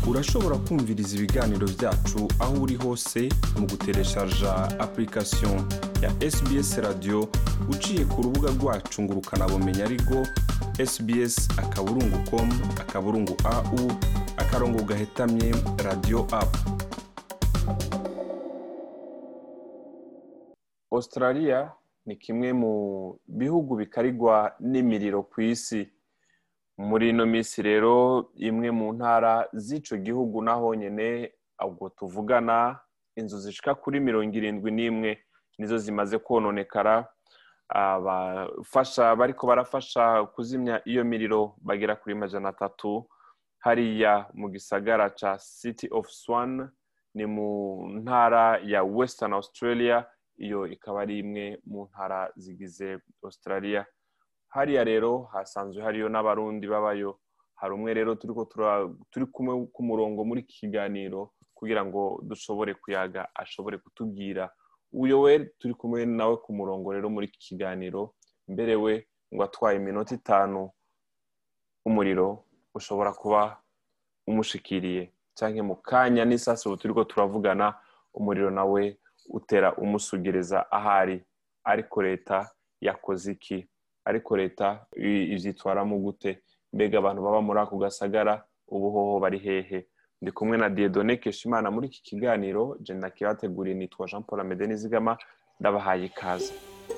urashobora kumviriza ibiganiro byacu aho uri hose mu gutereshaja application ya sbs radio uciye ku rubuga rwacu ngo ukanabumenya ariko sbs akaburungu com akaburungu au akarongo gahetamye radio app australia ni kimwe mu bihugu bikarigwa n'imiriro ku isi muri ino minsi rero imwe mu ntara z'ico gihugu naho nyene ubwo tuvugana inzu zishika kuri mirongo irindwi n'imwe nizo zimaze kononekara abafasha bariko barafasha kuzimya iyo miriro bagera kuri majana atatu hariya mu gisagara ca city of swan ni mu ntara ya western australia iyo ikaba ari imwe mu ntara zigize australia hariya rero hasanzwe hariyo n'abarundi babayo hari umwe rero turiko turi kumwe ku murongo muri iki kiganiro kugira ngo dushobore kuyaga ashobore kutubwira uyo we turi kumwe nawe ku murongo rero muri iki kiganiro mbere we ngo atwaye iminota itanu umuriro ushobora kuba umushikiriye cyangwa mu kanya n'isasi ubu turiko turavugana umuriro nawe utera umusugereza ahari ariko leta yakoze iki ariko leta ivyitwaramo gute mbega abantu baba muri ako gasagara ubuhoho bari hehe ndi kumwe na diedone keshimana muri iki kiganiro je nakibateguriye nitwa jean paul amede nizigama ndabahaye ikaze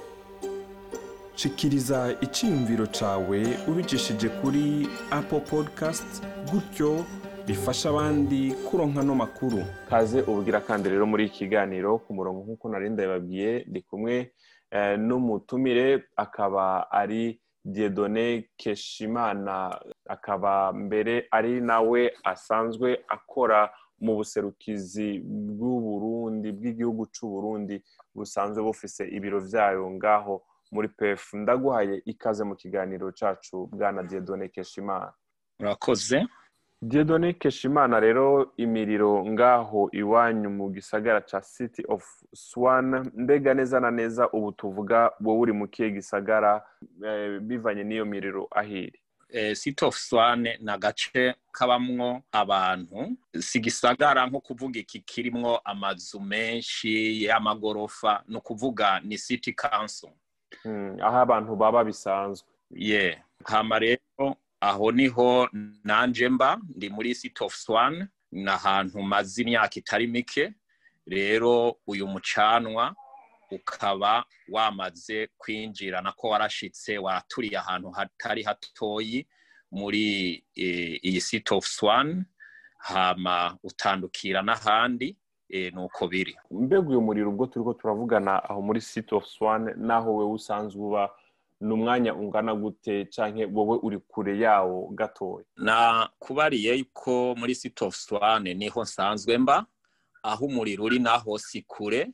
shikiriza iciyumviro cawe ubicishije kuri apple podcast gutyo bifasha abandi kuronka no makuru kaze ubugira kandi rero muri iki kiganiro ku murongo nk'uko nari ndababwiye ndi kumwe n'umutumire akaba ari diedone keshimana akaba mbere ari nawe asanzwe akora mu buserukizi bw'uburundi bw'igihugu c'uburundi busanzwe bufise ibiro vyayo ngaho muri pef ndaguhaye ikaze mu kiganiro cacu bwana diedone keshimana murakoze diedone keshimana rero imiriro ngaho iwanyu mu gisagara ca city of swan mbega neza na neza ubu tuvuga wowe uri mu kihe gisagara bivanye n'iyo miriro ahiri city of swan ni agace kabamwo abantu si gisagara nko kuvuga iki kirimwo amazu menshi y'amagorofa ni ukuvuga ni city council aho abantu baba bisanzwe ye hama rero aho niho nanje mba ndi muri city of swan ni ahantu maze imyaka itari mike rero uyu mucanwa ukaba wamaze kwinjira nako warashitse waturiye ahantu hatari hatoyi muri iyi city of swan hama utandukira n'ahandi nuko biri mbega uyu muriro ubwo turiko turavugana aho muri city of swan naho wewe usanzwe uba ni umwanya ungana gute canke wowe uri kure yawo gatoya na kubariye ko muri city of swan niho nsanzwe mba aho umuriro uri naho si kure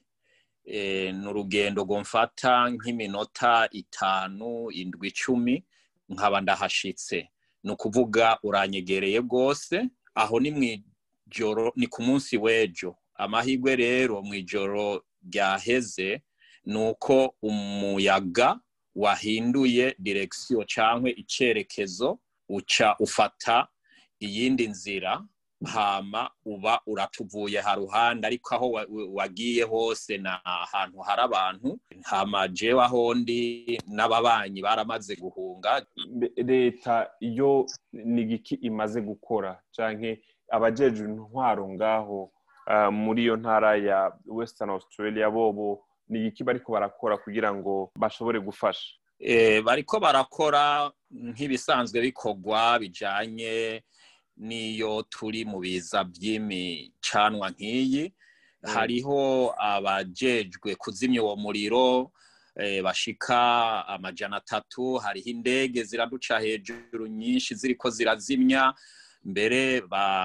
ni urugendo mfata nk'iminota itanu indwi icumi nkaba ndahashitse ni ukuvuga uranyegereye rwose aho ni mu ijoro ni ku munsi w'ejo amahirwe rero mu ijoro ryaheze ni uko umuyaga wahinduye direkisiyo cyangwa icyerekezo uca ufata iyindi nzira hama uba uratuvuye haruhande ariko aho wagiye hose ni ahantu hari abantu hama jewe aho ndi n'ababanyi baramaze guhunga leta iyo ni igiki imaze gukora cyangwa abajejwe intwaro ngaho muri iyo ntara ya western australia bobo ni igiki bariko barakora kugira ngo bashobore gufasha bariko barakora nk'ibisanzwe bikorwa bijanye n'iyo turi mu biza by'imicanwa nk'iyi hariho abajejwe kuzimya uwo muriro bashika amajana atatu hariho indege ziraduca hejuru nyinshi ziriko zirazimya mbere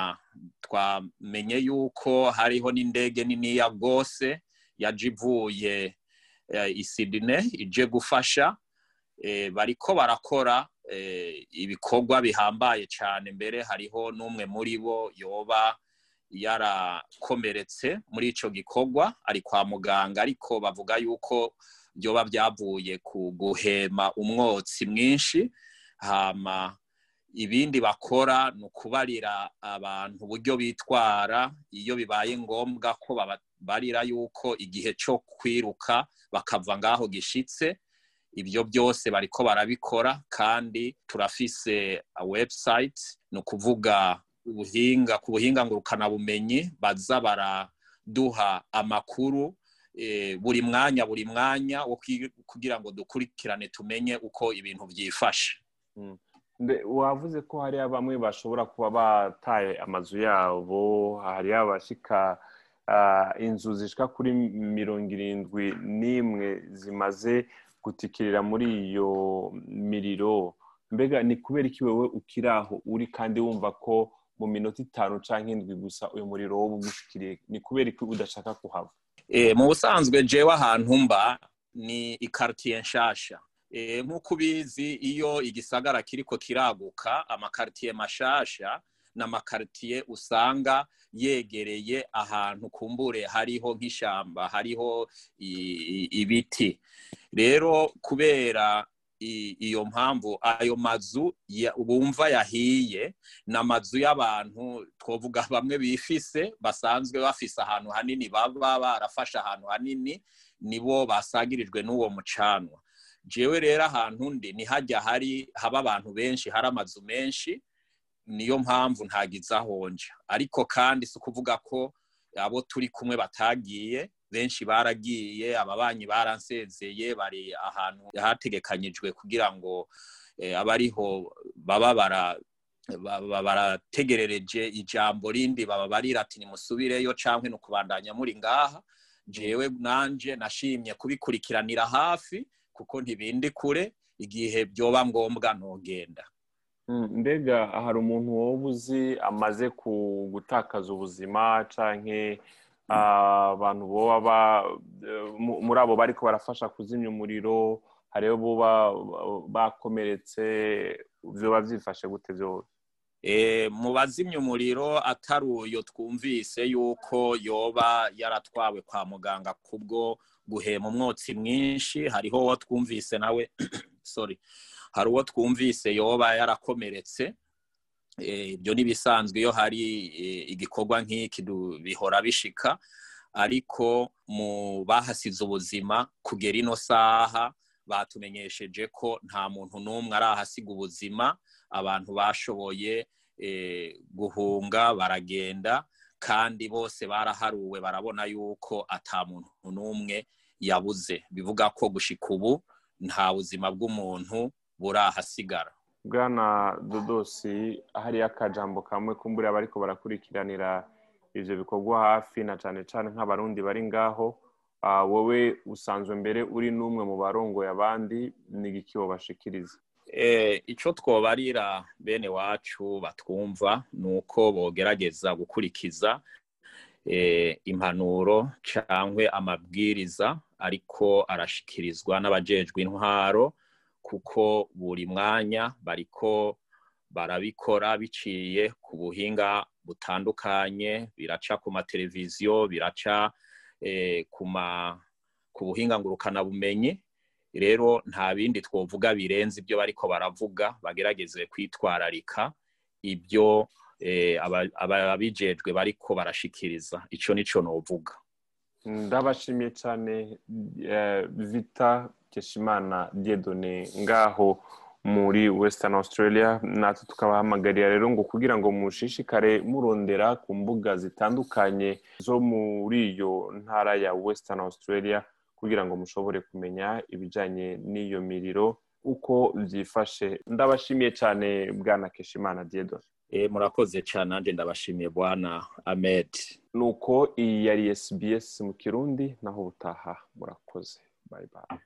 twamenye yuko hariho n'indege niniya rwose yaje ivuye i Sydney ije gufasha bariko barakora ibikorwa bihambaye cyane mbere hariho n'umwe muri bo yoba yarakomeretse muri ico gikorwa ari kwa muganga ariko bavuga yuko byoba byavuye ku guhema umwotsi mwinshi hama ibindi bakora ni ukubarira abantu uburyo bitwara iyo bibaye ngombwa ko babarira yuko igihe cyo kwiruka bakava ngaho gishitse ibyo byose bariko barabikora kandi turafise website ni ukuvuga ubuhinga ku buhinga ngurukanabumenyi baza baraduha amakuru buri mwanya buri mwanya wo kugira ngo dukurikirane tumenye uko ibintu byifashe wavuze ko hariya bamwe bashobora kuba bataye amazu yabo hariya abashika inzu zishika kuri mirongo irindwi n'imwe zimaze gutikirira muri iyo miriro mbega ni kubera iki wowe ukiri aho uri kandi wumva ko mu minota itanu cyangwa indwi gusa uyu muriro wo ugushikiriye ni kubera iki udashaka kuhava mu busanzwe jewe ahantu mba ni ikaritiye nshasha nk'uko ubizi iyo igisagara kiriko kiraguka amakaritiye mashasha ni amakaritiye usanga yegereye ahantu kumbure hariho nk'ishyamba hariho ibiti rero kubera iyo mpamvu ayo mazu bumva yahiye ni amazu y'abantu twavuga bamwe bifise basanzwe bafise ahantu hanini baba barafashe ahantu hanini nibo basagirijwe n'uwo mucanwa jewe rero ahantu ndi ni hajya hari haba abantu benshi hari amazu menshi niyo mpamvu ntagize ahonja ariko kandi si ukuvuga ko abo turi kumwe batagiye benshi baragiye ababanyi baransezeye bari ahantu hategekanyijwe kugira ngo abariho baba barategerereje ijambo rindi baba barira ati nimusubireyo cyangwa ni ukubandanya muri ngaha jewe nanje nashimye kubikurikiranira hafi kuko ntibindi kure igihe byoba ngombwa ntugenda mbega hari umuntu wowe uzi amaze gutakaza ubuzima cyangwa abantu boba muri abo bari barafasha kuzimya umuriro hariho buba bakomeretse biba byifashe gute byose mu bazimya umuriro atari uyo twumvise yuko yoba yaratwawe kwa muganga kubwo guhema umwotsi mwinshi hariho uwo twumvise nawe sorry hari uwo twumvise yoba yarakomeretse ibyo n'ibisanzwe iyo hari igikorwa nk'iki bihora bishika ariko mu bahasize ubuzima kugera ino saha batumenyesheje ko nta muntu n'umwe arahasiga ubuzima abantu bashoboye guhunga baragenda kandi bose baraharuwe barabona yuko ata muntu n'umwe yabuze bivuga ko gushika ubu nta buzima bw'umuntu burahasigara bwana dodosi hariyo akajambo kamwe kumbura bariko barakurikiranira ivyo bikorwa hafi na cane cane nk'abarundi bari ngaho wowe usanzwe mbere uri n'umwe mu barongoye abandi n'igiki bashikiriza icyo twobarira bene wacu batwumva ni uko bogerageza gukurikiza impanuro cyangwa amabwiriza ariko arashikirizwa n'abajejwe intwaro kuko buri mwanya bariko barabikora biciye ku buhinga butandukanye biraca ku mateleviziyo biraca ku buhinga ngurukanabumenyi rero nta bindi twovuga birenze ibyo bariko baravuga bagerageze kwitwararika ibyo ababijejwe bariko barashikiriza icyo nico novuga ndabashimiye cyane vita keshimana diedone ngaho muri western australia natwe tukabahamagarira rero ngo kugira ngo mushishikare murondera ku mbuga zitandukanye zo muri iyo ntara ya western australia kugira ngo mushobore kumenya ibijyanye n'iyo miriro uko byifashe ndabashimiye cyane bwana keshimana diedone murakoze cyane nanjye ndabashimiye bwana ahmed nuko iyi yari sbs mu kirundi naho ubutaha murakoze bayi bayi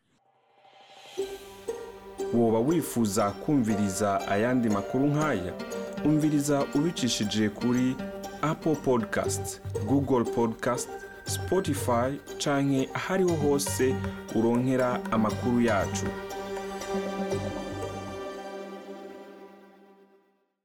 woba wifuza kumviriza ayandi makuru nk'aya umviriza ubicishije kuri apple podcast google podcast spotify canke ahariho hose uronkera amakuru yacu